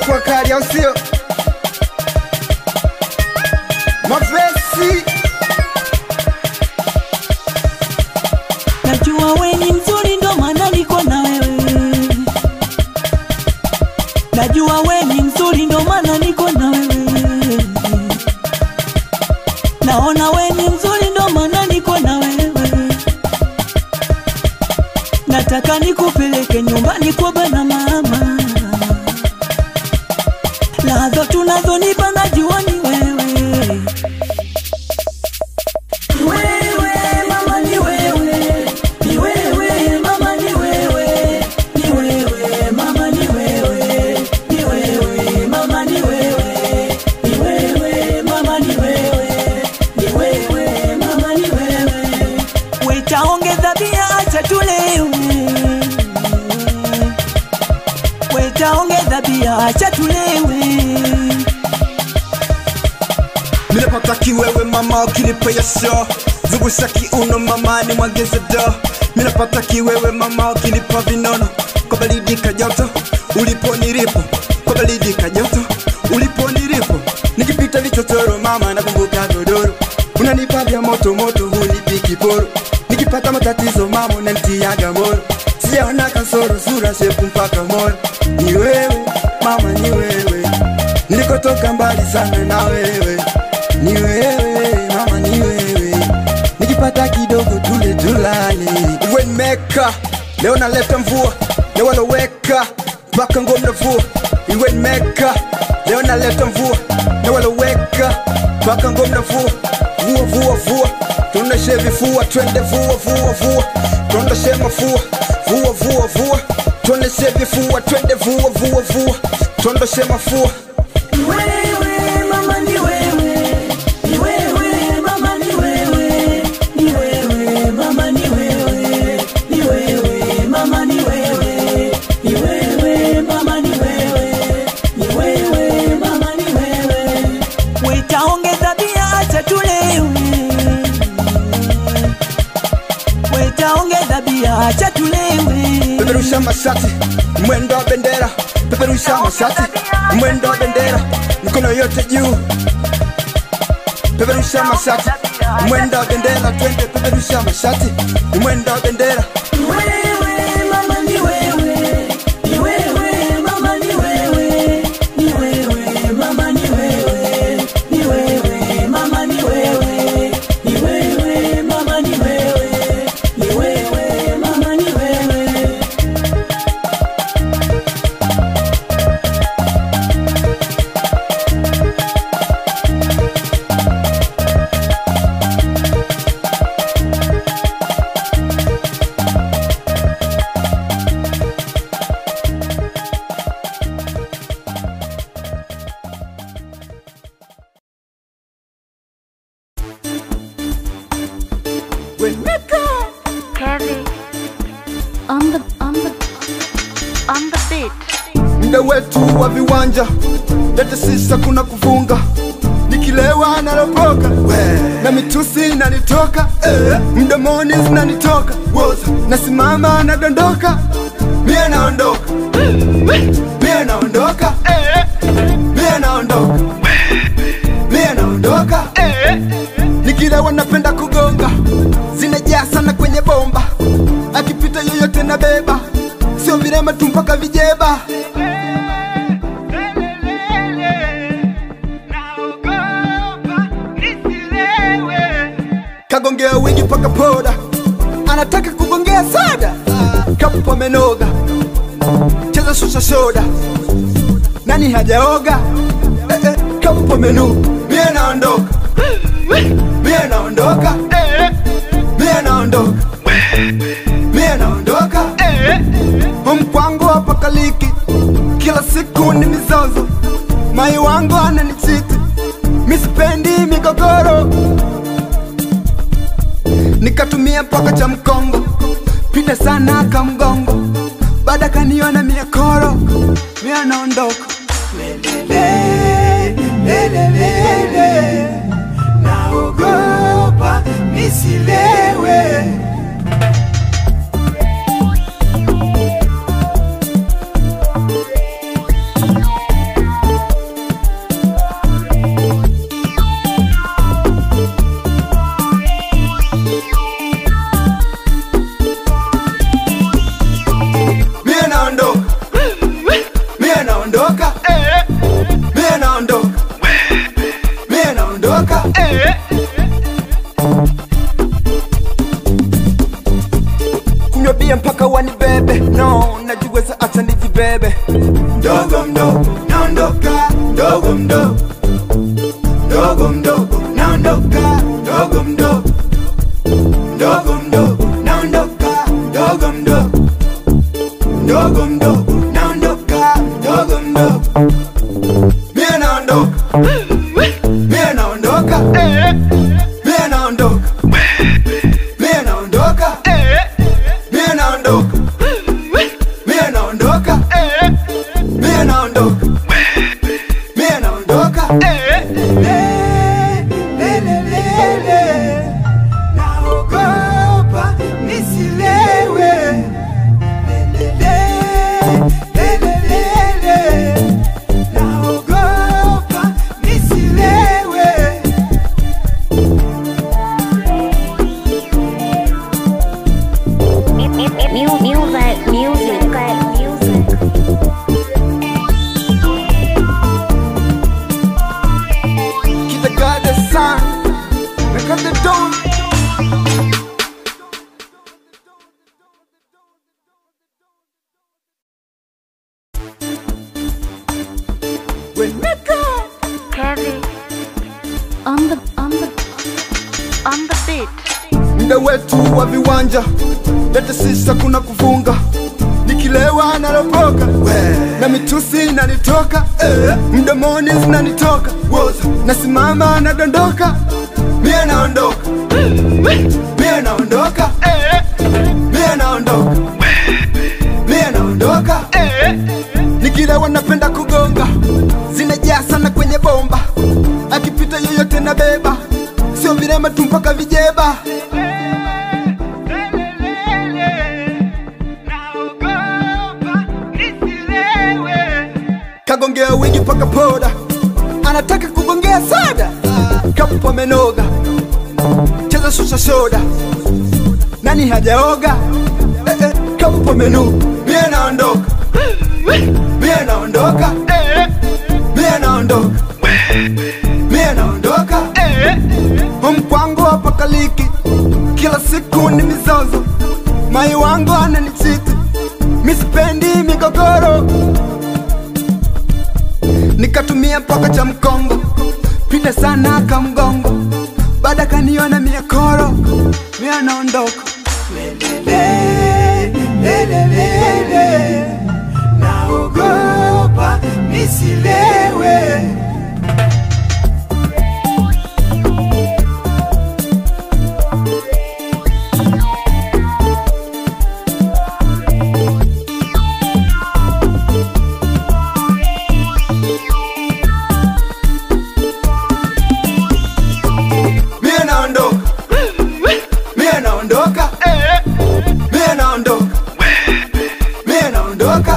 itakuwa kali au sio mapesi Najua we ni mzuri ndo maana niko na wewe. Najua we ni mzuri ndo maana niko na wewe. Naona we ni mzuri ndo maana niko na wewe. Nataka nikupeleke nyumbani kwa bana mama. Lazo tunazonipa najua ni wewe. Ni wewe mama, ni wewe, ni wewe mama, ni wewe, ni wewe mama, ni wewe, ni wewe mama, ni wewe, ni wewe mama, ni wewe, ni wewe mama, ni wewe. Wetaongeza bia, acha tulewe. Wetaongeza bia, acha tulewe. minapata kiwewe mama ukinipea sho zungusha kiuno mama ni mwageze do minapata kiwewe mama ukinipa vinono kwa baridi kajoto ulipo nilipo kwa baridi kajoto ulipo nilipo nikipita vichochoro mama nakumbuka godoro unanipa vya moto moto hunipi kiporo nikipata matatizo mama unanitiaga moro sijaona kasoro sura shepu mpaka moyo ni wewe mama ni wewe nilikotoka mbali sana na wewe ni wewe mama ni wewe nikipata kidogo tule tulale iwenmeka leo naleta mvua leo waloweka mpaka ngomna vua iwenmeka leo naleta mvua leo waloweka mpaka ngomna vua vua vua vua tuondoshe vifua twende vua vua vua tuondoshe mafua vua vua vua tuondoshe vifua twende vua vua vua tuondoshe mafua Ni wewe mama, ni wewe, ni wewe mama, ni wewe, ni wewe mama, ni wewe, ni wewe mama, ni wewe, ni wewe mama, ni wewe, ni wewe mama, ni wewe. Wetaongeza bia, acha tulewe. Wetaongeza bia, acha tulewe. peperusha mashati mwendo wa bendera peperusha mashati mwendo wa bendera mikono yote juu peperusha mashati mwendo wa bendera twende peperusha mashati mwendo wa bendera Ni wewe mama, ni wewe, ni wewe mama, ni wewe, ni wewe mama, ni wewe, ni wewe mama, ni wewe, ni wewe mama, ni wewe, ni wewe mama, ni wewe. Kevin on the on the on the beat. mda wetu wa viwanja lete sisa kuna kuvunga nikilewa nalopoka na mitusi inanitoka eh, mdomoni zinanitoka Woza, nasimama nadondoka mie naondoka mie naondoka mie naondoka mie naondoka nikilewa napenda kugonga zinajaa sana kwenye bomba akipita yoyote na beba sio virema tu mpaka vijeba kagongea wingi paka poda anataka kugongea sada kapo amenoga cheza shusha soda nani hajaoga eh, eh, kapo menu mie naondoka mie naondoka mie naondoka mie naondoka mkwangu hapa kaliki kila siku ni mizozo mai wangu ananichiti misipendi migogoro nikatumia mpaka cha mkongo pita sana kamgongo baada kaniona miakoro mia naondoka Lelele, lelelele, naogopa nisilewe naondoka kunywa bia mpaka wanibebe no najiweza acha nijibebe mdogo mdogo naondoka mdogo mdogo mdogo mdogo naondoka mdogo mdogo mdogo mdogo naondoka mdogo mdogo mdogo mdogo naondoka mdogo mdogo mie naondoka mie naondoka mie naondoka mie naondoka mie naondoka mie naondoka mie naondoka mie naondoka Le, le, le, le, le. naogopa nisilewe Le, le, le, le, le, le. naogopa nisilewe Music, music, music, music. Keep the God the sun, make up the dawn. When make up, Kevin. On the, on the, on the beat. muda wetu wa viwanja, lete sisa kuna kufunga nikilewa nalopoka na mitusi inanitoka eh, mdomoni zinanitoka woza nasimama nadondoka mie naondoka mie naondoka mie naondoka mie naondoka nikilewa napenda kugonga zinajaa sana kwenye bomba akipita yoyote na beba sio virema tu mpaka vijeba kagongea wingi paka poda anataka kugongea soda kapo amenoga cheza shusha soda nani hajaoga eh, eh, kapo menu mie naondoka mie naondoka mie naondoka mie naondoka mkwangu hapa kaliki kila siku ni mizozo mai wangu ananichiti misipendi migogoro nikatumia mpaka cha mkongo pita sana kamgongo baada kaniona miekoro mia naondoka naogopa nisilewe mie naondoka mie naondoka mie naondoka mie naondoka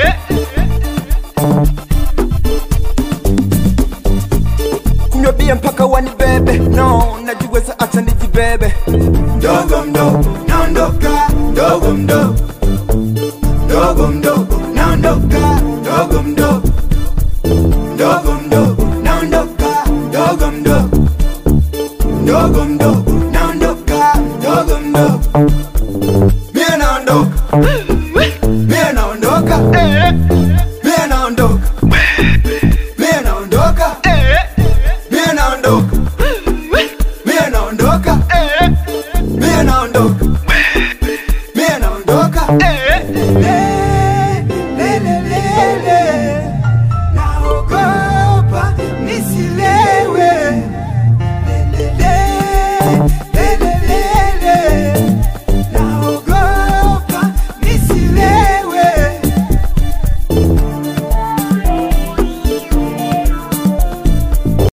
kunywa bia mpaka wanibebe no najiweza acha nijibebe mdogo mdogo naondoka mdogo mdogo mdogo mdogo naondoka mdogo mdogo mdogo mdogo naondoka mdogo mdogo mdogo mdogo naondoka mdogo mdogo mie naondoka mie naondoka mie naondoka mie naondoka mie naondoka